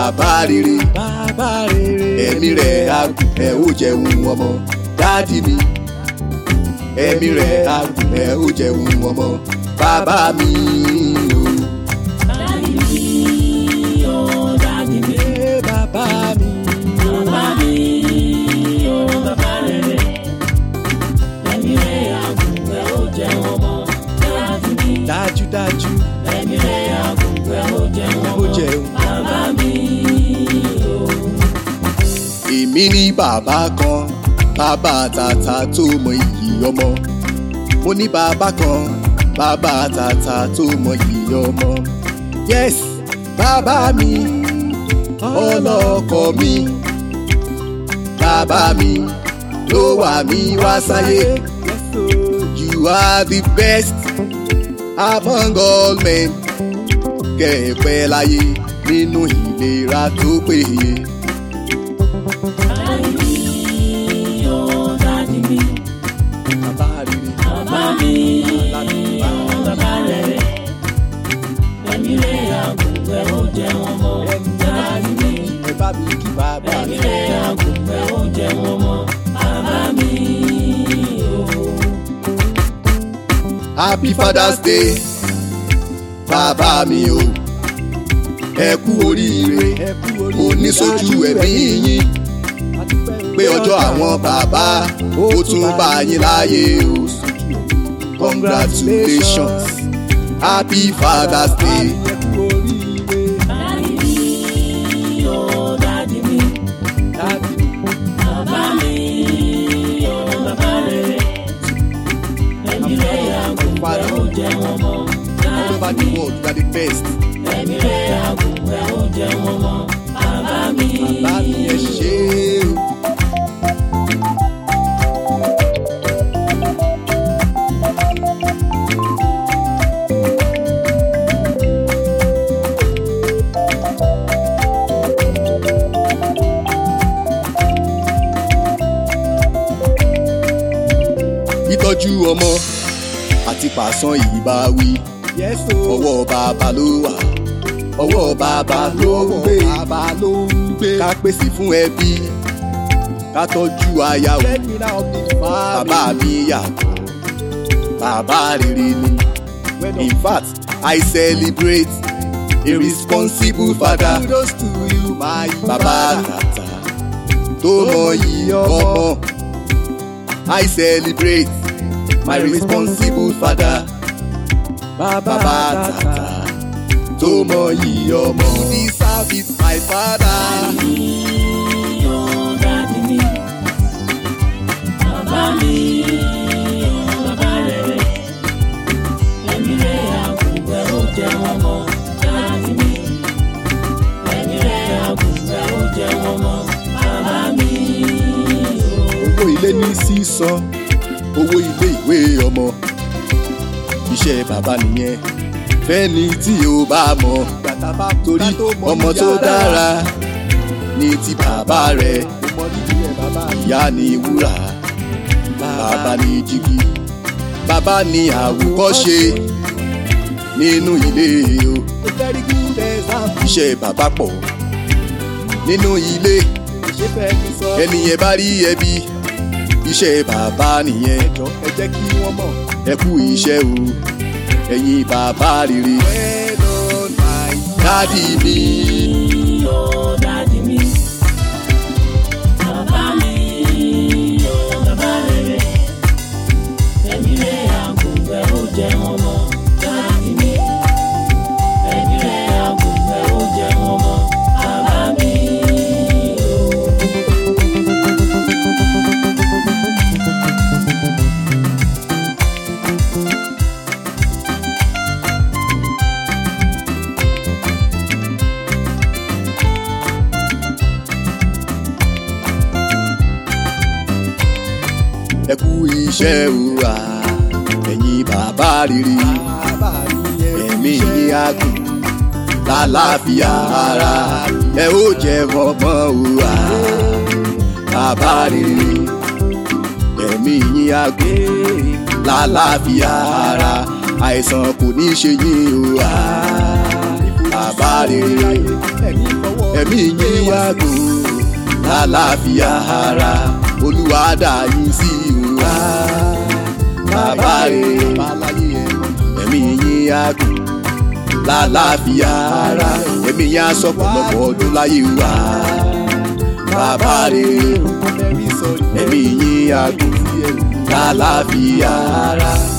bàbá rere bàbá rere. ẹ̀mí rẹ̀ agùn ẹ̀ ó jẹun ọmọ dáàdì mi ẹ̀mí rẹ̀ agùn ẹ̀ ó jẹun ọmọ bàbá mi o. Dádì mi, ó dádì mi. Ee, bàbá mi. Bàbá mi, ó bàbá rere. Ẹ̀mí rẹ̀ àgùnfẹ́ ó jẹ́ wọn mọ́. Dádì mi, dájúdájú ẹ̀mí rẹ̀ àgùnfẹ́ ó jẹ́ wọn ó mọ́. jẹun. Bàbá mi, ó. èmi ní bàbá kan bàbá tàtà tó mọ iyì ọmọ mo ní bàbá kan bàbá tàtà tó mọ iyì ọmọ yes bàbá mi ọlọ́kọ mi bàbá mi ló wà mí wá sáyé you are the best among all men kẹ̀pẹ́ láyé nínú ìlera tó péye. Dádì mi, ó dádì mi. bàbá rere. Bàbá mi, ó bàbá rere. Ẹ̀mí rẹ̀ àgùnfẹ́ ó jẹ́ wọn mọ́. Dádì mi. ẹ bá mi kí bàbá Ẹ̀mí mi. rẹ̀ àgùnfẹ́ ó jẹ́ wọn mọ́. Bàbá mi, ó. happy father's day bàbá mi o ẹ kú oríire ẹ kú oríire. mo ní sójú ẹ̀mí yín pé ọjọ́ àwọn bàbá ó tún bá yín láyé o congratulations happy father's day ẹ kú oríire. Dádì mi, ó dádì mi. dájú mi. Bàbá mi, ó bàbá rere. Ẹ̀mí rẹ̀ àgùnfẹ́ ó jẹ́ wọn mọ́. all over the world you are the best Ẹ̀mí rẹ̀ àgùnfẹ́ ó jẹ́ wọn mọ́. Bàbá mi, bàbá mi ẹ ṣé o. ìtọ́jú ọmọ àti pàṣán ìbáwí yes o. ọwọ́ bàbá ló wà ọwọ́ bàbá ló ń gbé bàbá ló ń gbé. ká pèsè fún ẹbí ká tọ́jú aya o breadwinner of the family. bàbá mi yàtọ̀ bàbá rere ni Well in done. fact I celebrate a responsible father kudos to you my bàbá father. tàtà tó mọyì ọmọ I celebrate my responsible father bàbá bàbá tata. tàtà tó mọyì ọmọ. this service my father. ó dádì mi. Bàbá mi, ó bàbá rere. Ẹ̀mí rẹ̀ àgùnfẹ́ ó jẹ́ wọn mọ́. Dádì mi. Ẹ̀mí rẹ̀ àgùnfẹ́ ó jẹ́ wọn mọ́. Bàbá mi, ó. owó ilé ní sísan owó ilé ìwé ọmọ iṣẹ́ bàbá nìyẹn fẹ́ni tí o bá mọ̀ Gbàtà bá torí ká tó mọ ọmọ ìyá tó rẹ̀. dára ní ti bàbá rẹ̀ Kò mọ nídìí ẹ̀ bàbá mi. ìyá ní wúrà bàbá ní jígí bàbá ní àwòkọ́ṣe nínú ilé o A very good example. iṣẹ́ bàbá pọ̀ nínú ilé ṣé fẹ́ mi sọ. ẹni yẹn bá rí ẹbí iṣẹ́ bàbá nìyẹn ẹjọ́ ẹ jẹ́ kí wọ́n mọ̀. ẹ kú iṣẹ́ o ẹ̀yin bàbá rere well done my dádì mi. ó dádì mi. Bàbá mi, ó bàbá rere. Ẹ̀mí rẹ̀ àgùnfẹ́ ó jẹ́ wọn mọ́. Dádì mi. Ẹ̀mí rẹ̀ àgùnfẹ́ ó jẹ́ wọn mọ́. Bàbá mi, ó. ẹ kú iṣẹ́ o à ẹ̀yin bàbá rere bàbá mi yẹn. ẹ̀mí yín á gùn lálàáfíà ara ẹ ó jẹ ọmọ o à bàbá rere ẹ̀mí yín á gùn lálàáfíà ara àìsàn kò ní ṣe yín o à bàbá rere ẹ̀yin fọwọ́ ẹ̀mí yín wá gò lálàáfíà ara olúwa dá yín sí ìhùwà bàbá rere ẹ̀mí yín á gò lálàáfíà ara ẹ̀mí yín á sọ̀pọ̀lọpọ̀ ọdún láyé wa bàbá rere ẹ̀mí yín á gò lálàáfíà ara.